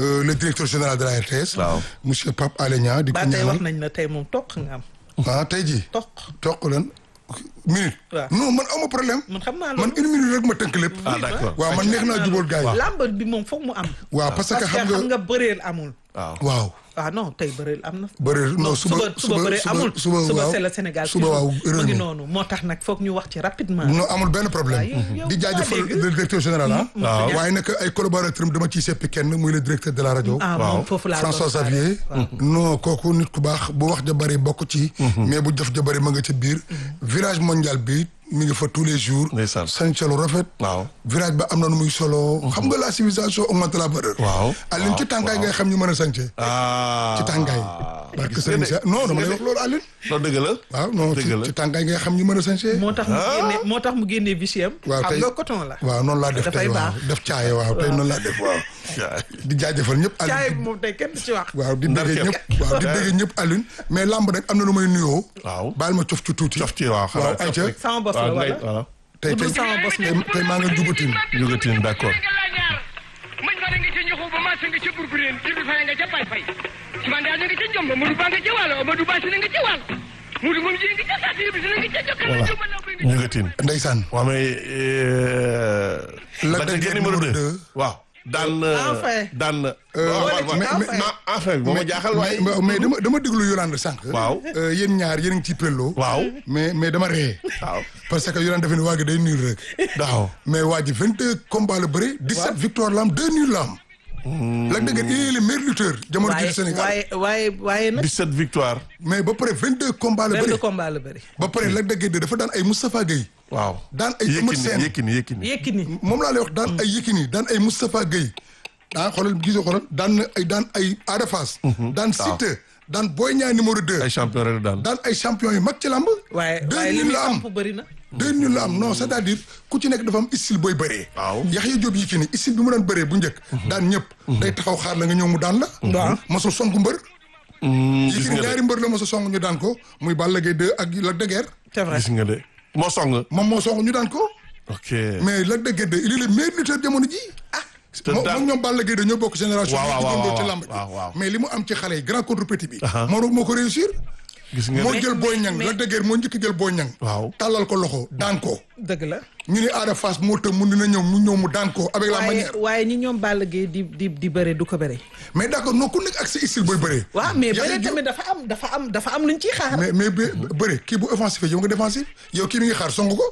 euh, le directeur général de la RTS. Waaw. monsieur Pape Alé Niang di ko ba tey wax ñaanal nañ la tey moom toq nga am ah tey jii. toq toq lan minute. Waaw. non man awma problème. man xam naa man loolu une minute rek ma tënk lépp. ah d'accord waaw man neex naa jubóol gars yi. làmb bi moom foog mu am waaw parce que parce que xam xam nga nga bëreel amul waaw waaw. ah non tey bëreel am na bëri non suba suba bëreel amul suba suba waaw c'est le Sénégal suba toujours. waaw mu réew ngi mi. noonu moo tax nag foog ñu wax ci rapidement non amul benn problème. Waaw, yow- yow di jaajëfal yaa dégg. le directeur général ah. Waaw. waaye nag ay collaborateur am dama ciy seppi kenn muy le directeur de la rajo. ah Waaw. moom foofu laa François doon xaaree. Xavier. non kooku nit ku baax bu wax ja bëri bokk ci. mais bu jëf ja bëri ma nga ca biir. village mondial bi mi ngi fa tous les jours. Ndeysaan. sañ solo rafet. waaw village ba am na nu muy solo. xam nga la civilisation augmente la valeur. Waaw. Aline ci tàngaay ngay xam ñu mën a sañce. ah ci tàngaay. parce que Serigne Cheikh non dama lay wax loolu Aline. loolu dëgg la waaw non ci dëgg la ci tàngaay ngay xam ñu mën a sañce. moo tax mu génne moo tax mu génnee vichem waaw xam tey nga coton la waaw noonu laa def Dafay tey waaw baax. def caaye waaw tey noonu laa def waaw. di jaajëfal ñëpp caay Aline. bi moom tey kenn du ci wax waaw di Ndar bëggee képp. ñëpp waaw di bëggee ñëpp Aline mais lamb nag am na lu may nuyoo. waaw baal ma cof ci tuuti. cof ci waaw xanaa waaw cof ayca rek. sama bos la waaw ngay wala voilà tey bu dul tey sama bos tey moom tey maa nga jubatin. jugatin d'accord mañ fara nga ca ñoxo ba maasa nga ca burbureen jibi fay nga ca pay fay siman daal nga ca jomba Modou Ba nga ca wàll Amadou Ba si na nga ca wàll Modou moom ji nga ca sasi bi si na nga ca jokkal voilà jomba law ba nga jugatin Ndeysaan. waaw mais Lac Lac de de Guiers Guiers numéro numéro 2 deux. waaw daan Enfin. daan Boole ci mais- enfin. enfin moo ma jaaxal waaye mais mais dama dama déglu Yolande sànq. Waaw. Euh, yéen ñaar yéen a ngi ci pello. waaw mais mais dama ree. waaw parce que Yolande dafa ne waa gi day nul rek. daaw mais waa ji 22 combats la bëri. 17 victoires la am 2 nuls la am. Lac de Guiers il est le meilleur lutteur jamono jii waaye Sénégal. waaye waaye waaye nag 17 victoire mais ba pare 22 combats la benn bëri. combat la bëri ba pare Lac de Guiers dafa daan ay Moustapha Gueye. waaw daan ay Eumeu Yékini Sène. Yékini Yékini Yékini moom laa lay wax daan ay Yékini daan ay Moustapha Gueye ah xoolal gisoo xoolal daan na ay daan ay Ada Fass daan Siteu daan Boy Niang numéro 2 ay champion rek daan daan ay champion yu mag ci làmb waaye deux waaye li nuls muy la am samp bëri na deux nuls la am non c'est-à-dire ku ci nekk dafa am style booy bëree Waaw. Yaxya Jóob Yékini style bi mu daan bëree bu njëkk daan ñëpp day taxaw xaar la nga ñëw mu daan la Waaw. mosul song mbër gis Yékini nga de ñaari mbër la mosul song ñu daan ko muy Balla Gaye 2 ak Lac de Guiers c'est vrai gis nga de moo song moom moo song ñu daan ko ok mais Lac de Guiers 2 il est le meilleur lutteur jamono ji ah te moom daan- moom ñoom Balla Gaye dañoo bokk génération Waaw, bi waaw, di waaw, ci waaw, lamb ji waaw, waaw. mais li mu am ci xale yi grand contre petit bi Aha. moo moo ko réussir gis nga moo de jël Boy Niang mais- Lac de Guiers moo njëkk jël Boy Niang waaw tàllal ko loxo daan ko dëgg la ñu ni Ada Fass moo tëm mu dina ñëw mu ñëw mu daan ko avec la waaye manière waaye ñi ñoom Balla Gaye di di di bëre du ko bëre mais d'accord non ku nekk ak sa style booy bëree waaw mais Yaxya bëre Jóob- tamit dafa am dafa am dafa am luñ ciy xaar mais mais bé- bëre kii bu offensif yow nga défensif yow kii mi ngi xaar song ko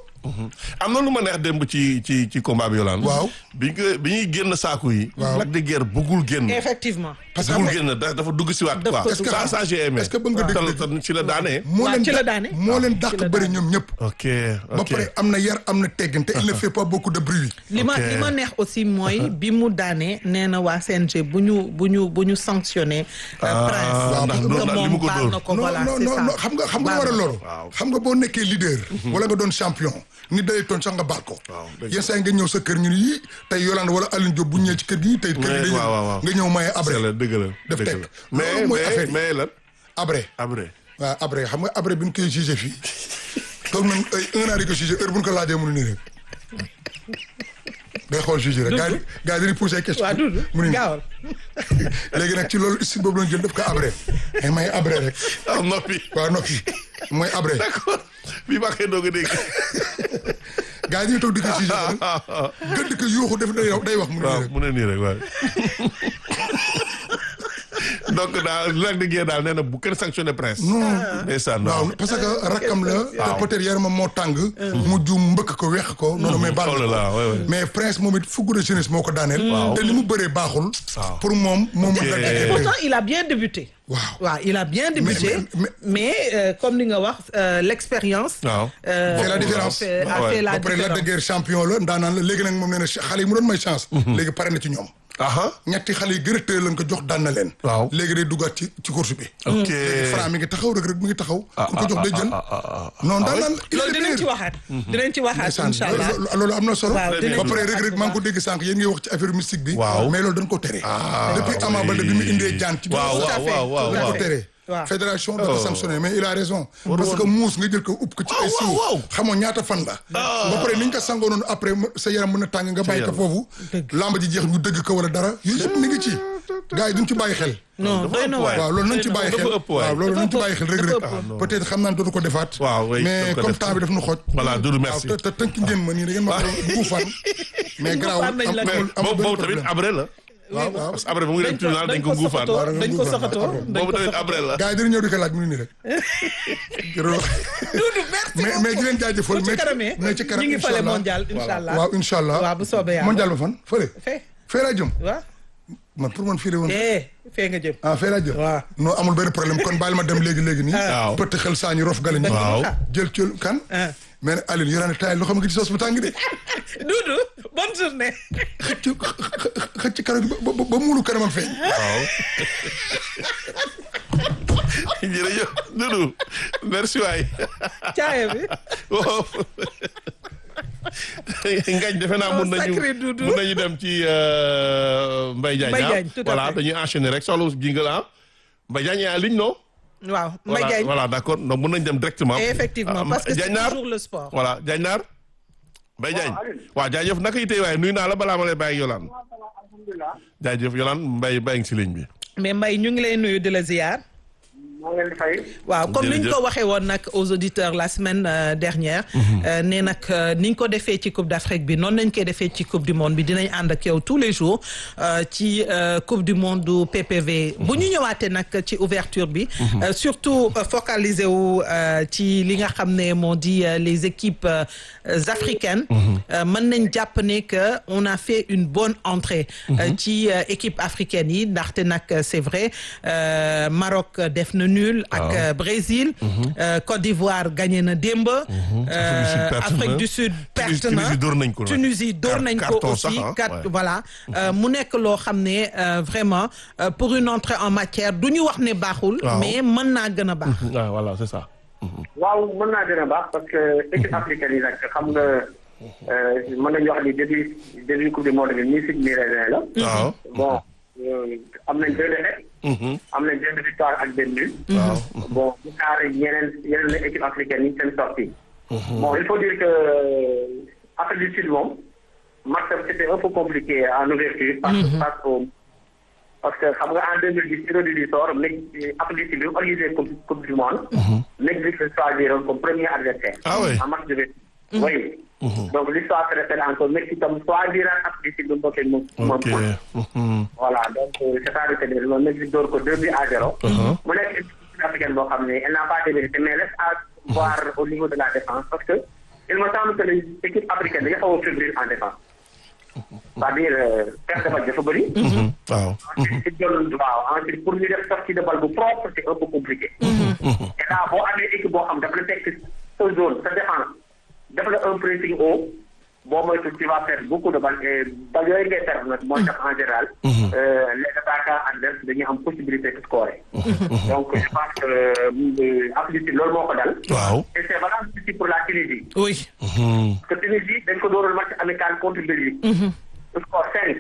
am na lu ma neex démb ci ci ci combat bi Yolande Waaw. bi ñu ko bi ñuy génn saaku yi Waaw. Lac de Guiers bëggul génn effectivement parce que bëggul xam génn da- dafa dugg si waat Daf quoi ko est-ce que dugg. ça ça j'ai aimé est-ce que bëgg nga dégg- Tal- tal- ci la daanee moo waaw, leen ci la dàq- daane. moo leen ci dàq la bëri daane. ñoom ñëpp ok ba ok pare am na yar am na teggin te il ne fait pas beaucoup de bruit li ma Ok. li ma neex aussi mooy bi mu daanee nee na waa CNG bu ñu bu ñu bu ñu sanctionné euh, Ah, prince waaw, ndax que doon na li mu moom ko baal dóor na ko non voilà non c'est non ça non xam nga xam nga Baal war a na loolu Waaw. xam nga boo nekkee leader wala nga doon champion nit day toon sax nga baal ko Waaw, dëgg yenn saa yi nga ñëw sa kër ñu ni yii tey Yolande wala Aline Diop bu ñëwee ci kër gi tey kër gi Mais day waaw, waaw, waaw. nga ñëw maye abré c'est la dëgg la def dëgg teg la mais loolu mooy affaire mais yi mais lan abré après waaw abré xam nga abré bi ñu koy jugé fii toog nañ ay un an di ko jugé heure bu ñu ko laajee mu ne nii rek day xool jugé rek gars yi gars yi dañuy posé ay question waa Doudou mu ne nii. gaawal léegi nag ci loolu style boobu lañ jël def ko abré mais may abré rek ah noppi waaw noppi mooy abré d'accord bii maa koy doog a dégg gars yi ñuy toog di ko jugé gëdd ko yuuxu def day day wax mu ne nii waaw rek mu ne nii rek waaye donc daal Lac de Guiers daal nee na bu kenn sanctionné prince ndeysaan waaw waaw parce que rakkam la te peut-être yaramam moo tàng mu juum mbëkk ko weex ko noonu mais baal oh là là, ouais, ouais. mais prince moom it fougue de jeunesse moo ko daaneel Waaw. te li mu bëree baaxul Waaw. pour moom moom Ok. la Et déggee pourtant il a bien débuté waaw waaw il a bien débuté mais- mais- mais euh, comme li nga wax euh, l'expérience waaw euh, Fait la différence. fait- a Ouais. fait la ba pare Lac de différence Guiers champion la ndaanaan la léegi nag moom nee na xale yi mu doon may chance léegi pare na ci ñoom aha ñetti xale yi gën a tëye lañ ko jox daan na leen Waaw. léegi day duggaat ci ci course bi ok léegi Franc mi ngi taxaw rek rek mi ngi taxaw ku ko jox day jël non daanaan il loolu est dinañ ci meilleur. waxaat dinañ ci waxaat ndeysaan incha allah loolu- loolu am na solo Waaw, ba dinañ pare ci rek rek maa ngi ko dégg sànq yéen ngi wax ci affaire mystique bi Waaw. mais loolu dañ ko tere Ah, depuis Ama Baldé bi mu indee jaan ci waaw biir Tout à waaw fait, waaw waaw tout à dañ ko fait. tere Waaw. fédération da ko Oh. sanctionné mais il a raison Waru parce que woon. muus nga jël ko upp ko ci ay waaw, siw waaw. xamoo ñaata fan la ba pare ni nga ko sangoo noonu après sa yaram mën na tàng nga bàyyi ko yaram. foofu lamb ji jeex ñu dëgg ko wala dara yooyu yëpp mi ngi ci gars yi duñ ci bàyyi xel. non dafa doy na ëpp waar waaw loolu nañ ci bàyyi dafa xel ëpp waay. waaw loolu Dafa nañ ci ëpp. bàyyi xel rek Dafa rek ëpp. peut-être xam naa dootu ko defaat. Waaw, oui, mais dootu ko comme def. temps bi daf nu xooj. Voilà, Doudou, merci. waaw te te tënk ngeen ma nii da ngeen ma ko guufaan. mais garaawul Guufaan nañ la amul mais amul boobu boobu benn tamit problème. abré la. waaw waaw parce que après bu mu dem tribunal dañ ko guufaan. saxatoo dañ ko saxatoo dañ boobu ko tamit saxatoo. abré la. gars yi dina ñëw di ko laaj mu ngi nii rek. Doudou merci mais mais di leen jaajëfal. bu ci kanamee mais ci kanam ñu ngi fale incha allah. mondial incha allah waaw incha allah. waaw bu soobee yàlla mondial ba fan fële. fee fee laa jëm. waaw man pour man fii la woon. fee fee nga jëm ah fee laa jëm. waaw. non amul benn problème kon baal ma dem léegi léegi nii. Waaw. pëtt xel saa ñu rof gale ñi. Waaw. jël cël kan. Ah. mais nag Alioune yoraane taay loo xam nga ci soos bu tàng de. Doudou bonne journée xëcc xëcc kanam gi ba ba ba muulu kanamam feeñ. waaw. jërëjëf Doudou merci waay. caaya bi waaw. ngañ defe naa mun Oh, nañu sacré Doudou. mun nañu dem ci euh, Mbaye Diagne. Mbaye ah. Diagne, tout à voilà fait. dañuy enchaîner rek soxla jingle ah. Mbaye Diagne est en ligne non. waaw Mbaye voilà Diagne voilà d'accord donc mun nañu dem directement. Et effectivement Ah, parce que c'est Diagne Naar toujours le sport voilà Diagne Naar. Mbaye Diagne waaw jaajëf naka yitee waaye nuyu naa la balaa ma lay bàyyi Yolande. alhamdulilah jaajëf Yolande Mbaye bàyyi ngi si ligne bi. mais Mbaye ñu ngi lay nuyu di la ziar maa ngi leen di fay waaw comme ni ñu Jërëjëf. ko waxee woon nag aux auditeurs la semaine euh, dernière euh, ne nag euh, ni ñu ko defee ci coupe d'Afrique bi noonu lañ koy defee ci coupe du monde bi dinañ ànd ak yow tous les jours euh, ci euh, coupe du monde du PPV bu ñu ñëwaatee nag ci ouverture bi euh, surtout euh, focaliser wu euh, ci li nga xam ne moo di euh, les équipes euh, africaines euh, mën nañ jàpp ne que on a fait une bonne entrée euh, ci euh, équipe africaine yi ndaxte nag euh, c'est vrai euh, Maroc euh, def na nul ak Waaw. euh, Brésil euh, Côte d'Ivoire gagné na démb euh, Afrique du Sud perte Afrique du Sud perte na. Tunisie- na Tunisie dóor nañ ko nag. Tunisie dóor Car- nañ ko carton aussi sax, ah, quatre ouais. voilà Euh, mu nekk loo xam ne euh, vraiment euh, pour une entrée en matière du ñu wax ne baaxul Waaw. mais mën naa gën a baax ah voilà c'est ça. waaw mën naa gën a baax parce que équipe africaine yi nag xam nga euh, mën nañu wax ni début début coupe du monde bi mi sit mi raisin la waaw. bon euh, am nañ deux défaites Mhm. am nañ deux victoires ak benn nul waaw. bon bu xaar yeneen yeneen la équipe africaine yi seen sortie bon il faut dire que euh, Afrique du Sud moom match am c'était un peu compliqué en ouverture parce que face au parce que xam nga en 2010 Irodie du sort Mexique Afrique du Sud bi organisé coupe coupe du monde Mexique la choisiroon comme premier adversaire Ah oui. en match de vérité oui donc l'histoire se répète encore Mexique tam choisira Afrique du Sud bu bokkee moom moom ok. Mhm. voilà donc euh, c'est ça le fait moom Mexique door ko deux buts à zéro. mu nekk équipe africaine boo xam ne elle n'a pas démérité mais laisse à voir au niveau de la défense parce que il me semble que les équipes africaines dañu xaw a fébrile en défense. c'est-à-dire euh, perte de balle dafa bëri. Mhm. waaw. ensuite si doon waaw ensuite pour ñu def sortie de balle bu propre c'est un peu compliqué. et là boo amee équipe boo xam dafa la fekk sa zone sa défense dafa la un pressing haut boo moytu tu vas perdre beaucoup de balles et balles yooyu ngay perdre nag mooy tax en général. euh, les attaquants adverses dañuy am possibilité de scorer. donc je pense que euh, Afrique du Sud loolu moo ko dal. waaw. et c'est valable aussi pour la Tunisie. oui Mhm. parce que Tunisie dañ ko dooroon match amical contre Belgique. le score cinq.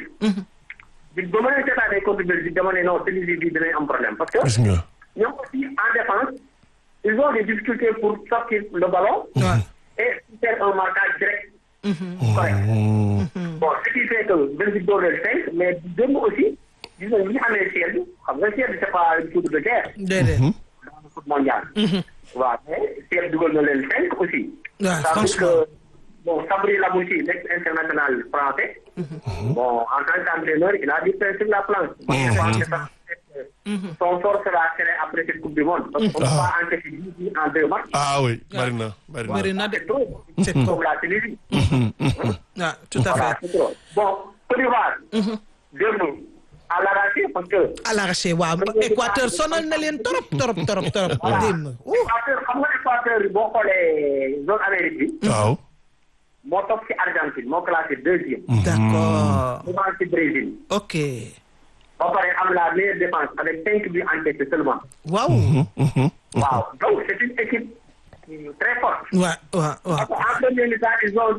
bi ba ma leen seetaanee contre Belgique dama ne non Tunisie bi dinañ am problème parce que gis nga. ñoom aussi en défense ils ont des difficultés pour sortir le ballon waaw et faire un marquage direct. correct. bon ce qui fait que Belgique door leen cinq mais démb aussi gis nga bu ñu amee siège bi xam nga siège bi c'est pas une chose de guerre déedéet dans le foot mondial. waaw mais siège dugal na leen cinq aussi. waaw Ça veut dire franchement que, bon, Sabri Lamouchi, l'ex-international français, bon, en tant qu'entraîneur, il a dit peine sur la planche. Moi, je pense que ça, euh, Son sort sera serré après cette Coupe du Monde. Parce qu'on ne peut pas encaisser 10 buts en deux matchs. ah oui bari na bari na. bëri na de C'est trop. C'est trop. Comme la Tunisie. waaw tout à Voilà, fait c'est trop. Bon, Côte d'Ivoire, deux mots. À l'arraché, parce que à l'arraché waaw Équateur sonal na leen trop trop trop trop démb Équateur, xam nga Équateur boo xoolee zone Amérique bi, waaw. moo topp ci Argentine, moo classé deuxième. d'accord Mu ci Brésil. ok ba pare am la meilleure défense avec cinq buts encaissés seulement. waaw waaw donc c'est une équipe euh, très forte. waaw waaw waaw Parce qu'en premier mi-temps ils ont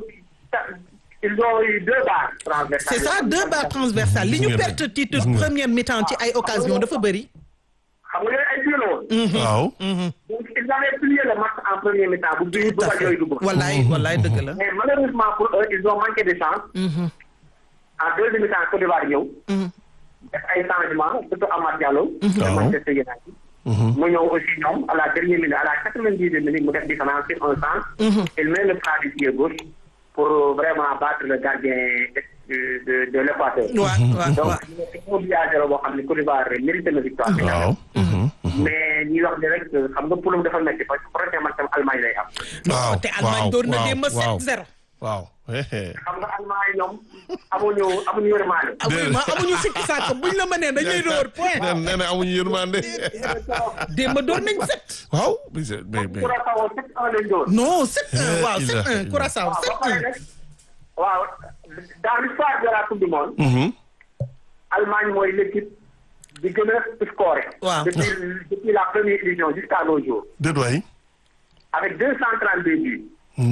ils ont eu deux barres transversales. c'est ça deux barres transversales li ñu perte titre première mi-temps ci ay occasion dafa bëri xam nga yooyu ay bii la woon. waaw. donc ils avaient plié le match en premier mi-temps bu bii bu tout à bal fait yooyu dugg. wallaay wallaay dëgg la mais malheureusement pour eux ils ont manqué de chance. en deuxième mi-temps Côte d'Ivoire ñëw. def ay changements surtout Amath Diallo. de waaw. Manchester United. mu ñëw aussi ñoom à la dernière minute à la quatre-vingt-dixième minute mu def différence sur un sens. il met le bras du pied gauche pour vraiment battre le gardien de de de l'Équateur. waaw waaw donc waaw. ñu nekk un but à zéro boo xam ne Côte d'Ivoire mérité na victoire bi. waaw. mais ñuy wax ni rek xam nga poulum dafa metti parce que prochain match tam Allemagne lay am. waaw te Allemagne door na waaw, démb waaw. 7-0. waaw. xam nga Allemagne ñoom amuñu amuñu yërmande. amuñu ma amuñu sikki sàkk buñ la mënee dañ lay door point. nee nee na amuñu yërmande. démb door nañ 7. waaw. mais c'est- mais mais. Curaçao sept un lañ doon. non 7-1 waaw il a- 7-1 Curaçao waaw ba pare 7-1. nag waaw dans l'histoire de la coupe du monde. Mhm. Allemagne mooy l'équipe bi gën a scoré. Waaw. depuis depuis la première édition jusqu'à nos jours. déet waay. avec deux cent trente deux buts.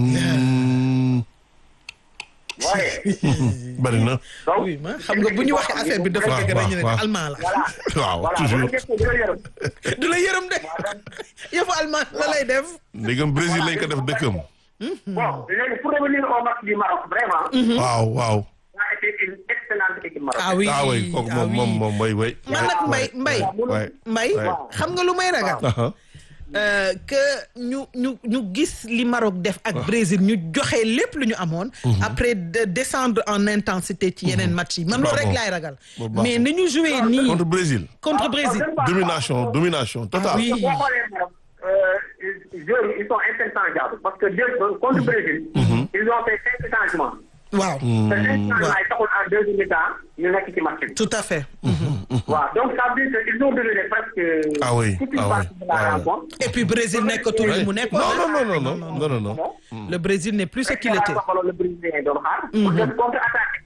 Hmm. waaye bari na. donc. oui ma xam nga bu ñu waxee affaire bi dafa waaw, fekk dañu ne waaw. allemand la. voilà. waaw voilà toujours. bu fekkee dina yërëm. du la yërëm de yëfu allemand la lay def. ndegam Brésil lañ ko def dëkkam. bon léegi pour revenir au match du Maroc vraiment. waaw waaw. ça a été une excellente équipe marocaine. ah oui ah oui kooku ah moom oui. moom moom mooy way. man nag mbay mbay waay. mbay Ouais. xam nga lu may ragal. Aha. Euh, que ñu ñu ñu gis li Maroc def ak Brésil ñu joxe lépp lu ñu amoon. après de descendre en intensité ci yeneen match yi man loolu rek Baaxul. laay ragal. Boobu baaxul. mais ni ñu joué nii contre Brésil. contre Brésil. domination domination totale. oui. boo xoolee Maroc euh, joueurs yi ils sont interchangeables parce que deux contre Brésil. ils ont fait cinq changements. waaw te cinq changements yi taxul en deuxième mi-temps ñu nekk ci match bi. tout à fait. waaw donc ça veut dire que ils ont donné presque. Ah oui, toute une ah partie oui, de la ah oui. rencontre. et puis Brésil nekkatul li mu nekkoon. non non non non non non non non. le Brésil n'est plus ce qu'il était. soxla le Brésilien doon xaar. pour def contre-attaque.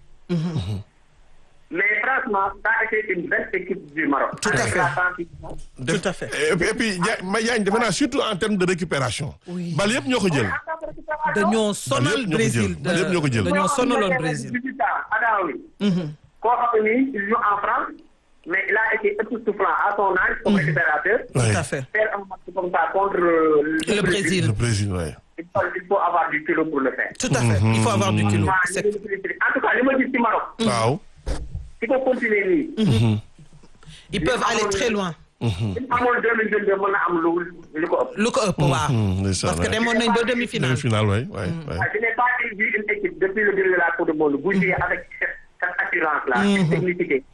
mais franchement ça a été une belle équipe du Maroc. Tout à Avec fait. la transition. tout à fait. et puis et puis Dia ma Diagne defe naa surtout en termes de récupération. Oui. bal yëpp ñoo ko jël. dañoo sonal ñoo ko Brésil. jël. Bal yëpp ñoo ko jël. dañoo sonaloon Brésil. Adaoui. koo xam ne nii il joue en France mais il a été époustouflant à son âge comme récupérateur. tout Ouais. à fait. faire un match comme ça contre euh, Le Brésil. le Brésil ouais. Il faut, il faut avoir du culot pour le faire. tout à fait il faut avoir du culot. Ah, c'est ñu ngi félicité. en tout cas li ma gis ci Maroc. waaw. si ko continuer nii. ils peuvent aller très loin. suñ amoon deux mille vingt deux mën na am lu lu ko ëpp. lu ko ëpp waaw. ndeysaan, parce que ouais. demoon nañ ba demi-finale. demi-finale waay waay waay. Ah, je n'ai pas vu une équipe depuis le début de la Coupe du Monde bouger avec cette, cette assurance-là, cette technicité.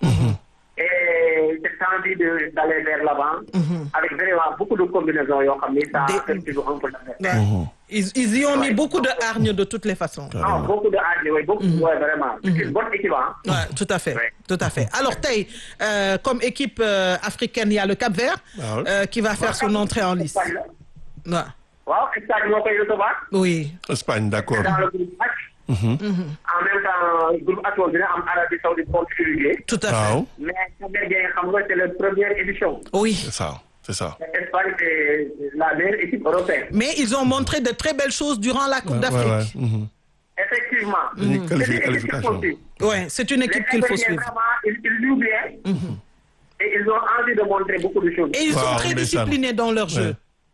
Et cette envie de- d'aller vers l'avant, avec vraiment beaucoup de combinaisons, yoo xam ni ça Des- perturbe un peu l'adversaire. Ouais. Ils, ils y ont mis beaucoup de hargne de toutes les façons. Non, beaucoup de âge, oui, beaucoup, ouais, vraiment. C'est une bonne équipe, hein. Ouais, tout à fait, Ouais. tout à fait. Alors Tay, euh, comme équipe euh, africaine, il y a le Cap-Vert Ah ouais. euh, qui va faire son entrée en lice. Espagne la. Ouais. waaw Espagne moo koy recevoir Oui, Espagne d'accord. dans le groupe H. En même temps, groupe H boobu dina am Arabie Saoudite contre Uruguay. tout à fait. waaw Mais Cap Vert xam nga c'est la première édition. Oui. c'est ça c'est ça. Espagne, c'est la meilleure équipe européenne. Mais ils ont montré de très belles choses durant la Coupe Ouais, d'Afrique. ouais, mhm. Effectivement. Dañuy qualifier C'est une équipe qualification. qu'il faut suivre. Ouais, c'est une équipe Les qu'il faut Américains, suivre. Vraiment, ils, ils jouent bien. Et ils ont envie de montrer beaucoup de choses. Et ils sont Wow, très ndeysaan. disciplinés dans leur jeu.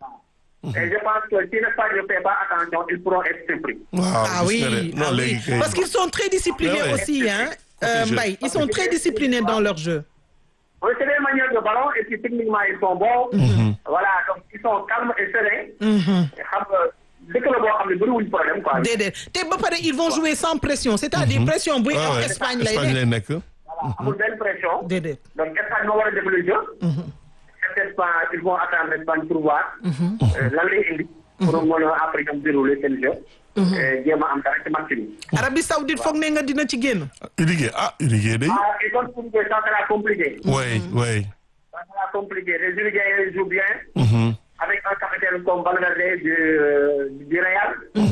Et je pense que si l'Espagne ne fait pas attention, ils pourront être surpris. waaw Ah gis oui, nga de. non ah oui. léegi kay. parce qu'ils sont très disciplinés Ouais, ouais. aussi, hein. Euh, Jeu. Mbaye, ils sont très disciplinés dans leur jeu. Oui, c'est des manières de ballon et puis techniquement ils sont bons. Voilà, donc ils sont calmes et sereins. xam nga dëkk la boo xam ne bëriwuñ problème quoi. déedéet te ba pare ils vont jouer sans pression c'est-à-dire pression buy Ouais, am ouais. Espagne lay Espagne nekk. lay nekk. Voilà, amul benn pression. déedéet. Donc Espagne moo war a def le jeu. Certainement ils vont attendre Espagne pour voir. euh, lan lay indi. pour mën a après ñoom dérouler seen jeu. et jéem a am dara ci match bi. Arabie Saoudite foog ne nga dina ci génn. Uruguay ah Uruguay day. ah et donc pour que ça sera compliqué. oui oui. Ça sera compliqué. Les Uruguayens jouent bien. Mhm. avec un capitaine comme Valverde du, euh, du Real.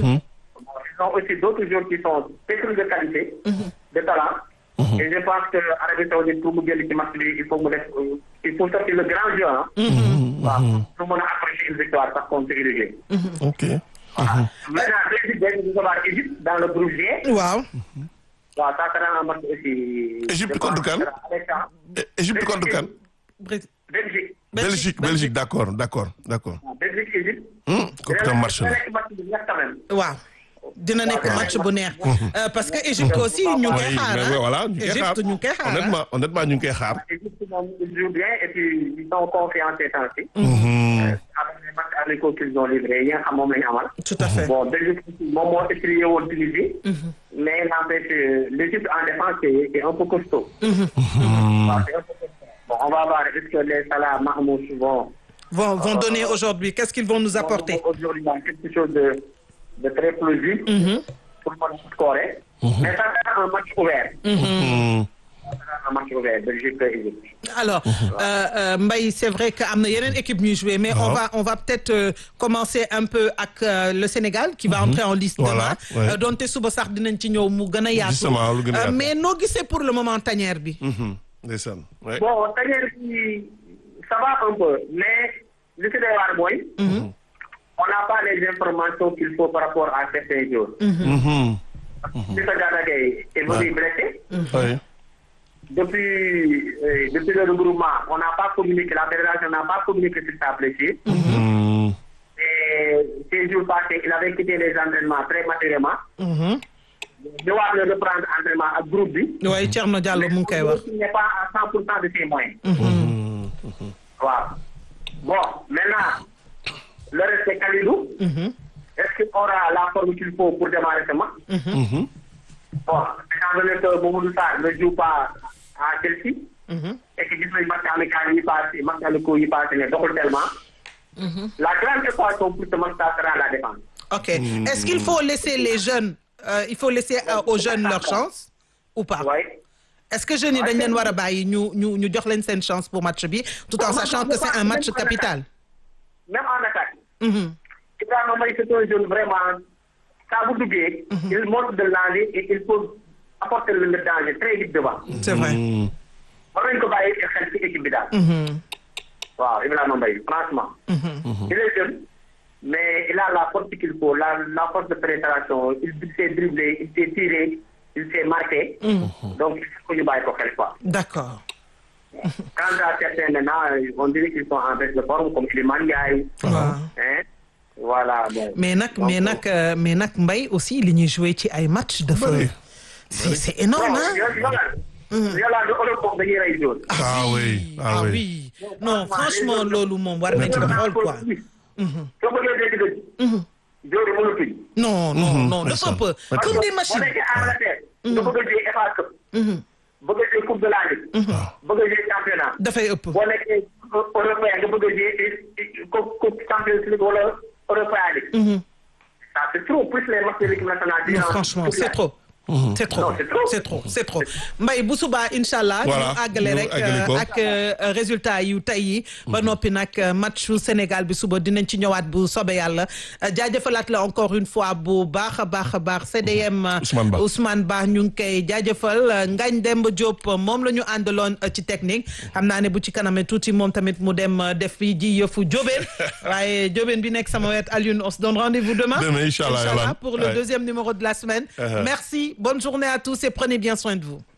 Ils ont aussi d'autres joueurs qui sont pétris de qualité, de talent. Et je pense que Arabie Saoudite pour mu génn ci match bi il faut mu def euh, il faut sortir le grand jeu ah. waaw pour mën a accrocher une victoire par contre Uruguay. ok. Maintenant Belgique dañu recevoir Égypte dans le groupe G. waaw. waaw ça sera un match aussi. Égypte je pense contre que kan? ça sera alléchant. É- Égypte contre kan. Bré- Belgique. Belgique Belgique d'accord d'accord d'accord. waaw Belgique Égypte. Hmm, kooku tam match la. dina nekk match bi neex quand même. waaw. dina nekk match bu neex Euh, parce que Égypte aussi ñu ngi koy Oui, xaar mais ah. voilà ñu ngi koy xaar Égypte ñu ngi koy xaar ah. honnêtement honnêtement ñu ngi koy xaar. Égypte moom ils jouent bien et puis ils sont confiants ces temps-ci. avec les matchs amicaux qu'ils ont livrés yi nga xam moom la ñu amal. tout à fait Bon, Belgique aussi, moom moo étrié woon Tunisie. mais n'empêche que l'Égypte en défense c'est c'est un peu costaud. Waaw, c'est un peu costaud. Bon, on va voir est-ce que les Salah Mahmoud vont vont vont donner aujourd'hui qu'est-ce qu'ils vont nous apporter vont aujourd'hui dans quelque chose de de très plausible. pour mën a scorer. mais ça sera un match ouvert. Mhm. Ça sera un match ouvert Belgique Égypte. alors euh, euh, Mbaye c'est vrai que am na yeneen équipe ñuy jouer mais on Waaw. va on va peut-être euh, commencer un peu ak euh, le Sénégal qui va entrer en liste Voilà, demain ouais. Euh, donte suba sax dinañ ci ñëw mu gën a yaatu Justement, lu gën a Euh, yaatu. mais noo gisee pour le moment tanière bi Mhm. ndeysaan. Ouais. bon tanière bi ça va un peu mais li si doy waar mooy. on n'a pas les informations qu'il faut par rapport à certains jours. Mhm. Issa Diatta Gueye est venu blessé. Ouais. Depuis, euh, depuis le regroupement, on n'a pas communiqué, la fédération n'a pas communiqué sur sa blessure. Mhm. Et ces jours passés, il avait quitté les entraînements prématurément. Mhm. ñu war le reprendre entraînement ak groupe bi. waaye Thierno Diallo mu ngi koy wax il n'est pas à 100% de ses moyens. Mhm. waaw bon maintenant le reste c'est Kalidou. est-ce qu'il aura la forme qu'il faut pour démarrer ce match. Mhm. bon étant donné que Mamadou Sarr ne joue pas à Chelsea. et que gis nañu match amical yi passé match amicaux yi passé ne doxul tellement. la grande équation pour ce match ça sera la défense. ok est-ce qu'il faut laisser les jeunes euh, il faut laisser euh, aux jeunes leur chance ou pas oui. est-ce que jeunes yi dañ leen war a bàyyi ñu ñu ñu jox leen seen chance pour match bi tout en sachant que c'est un match capital même en attaque. Mhm. Ibrahima Mbaye c'est un jeune vraiment saa bu duggee. il montre de danger et il faut apporter le danger très vite devant. c'est vrai Mhm. war nañu ko bàyyi xel ci équipe bi daal. waaw Ibrahima Mbaye franchement. il est jeune mais il a la force qu'il faut la la force de pénétration il s'est dribblé il s'est tiré il s'est marqué. donc il faut que ñu bàyyi ko xel quoi. d'accord quant à certains maintenant on dirait qu'ils sont en baisse de forme comme Iliman Ndiaye. waaw hein voilà bon. mais nag Donc, mais nag euh, mais nag Mbaye aussi li ñuy jouer ci ay match dafa Bëri. c'est c'est énorme non hein Yolande. Yolande Europe moom dañuy rey zone. Ah oui, ah ah oui. oui non franchement loolu moom war nañ ci xool quoi soo bëggee dégg dëgg. Jóori mënatuñ. non non non dafa ndeysaan. peu comme des boo machines nekkee Angleterre. nga bëgg a jouer FA Cup. bëgg a jouer coupe de la Ligue. bëgg a jouer championnat. dafay ëpp boo nekkee européen nga bëgg a jouer coupe coupe Champions League wala Europa League. ça c'est trop plus les matchs de l'équipe nationale. non franchement c'est trop c'est trop Non, c'est trop. c'est trop c'est trop Mbaye bu subaa incha allah. Voilà, ñu àggale ñu rek àggale ko. euh, ak euh, résultat yu tey yi. ba noppi nag euh, matchu Sénégal bi suba dinañ ci ñëwaat bu soobee yàlla Euh, jaajëfalaat la encore une fois bu baax a baax a baax CDM. euh, Ousmane Ba. Ousmane Ba ñu ngi koy jaajëfal euh, Ngagne Demba Diop euh, moom la ñu àndaloon euh, ci technique xam naa ne bu ci kanamee tuuti moom tamit mu dem euh, def fi ji yëfu Diobène waaye Diobène bi nekk sama wet Alioune on se donne rendez-vous demain. Demain, Inch'Allah, Inch'Allah, Yolande. pour le Ouais. deuxième numéro de la semaine. Uh-huh. Merci, bonne journée à tous et prenez bien soin de vous.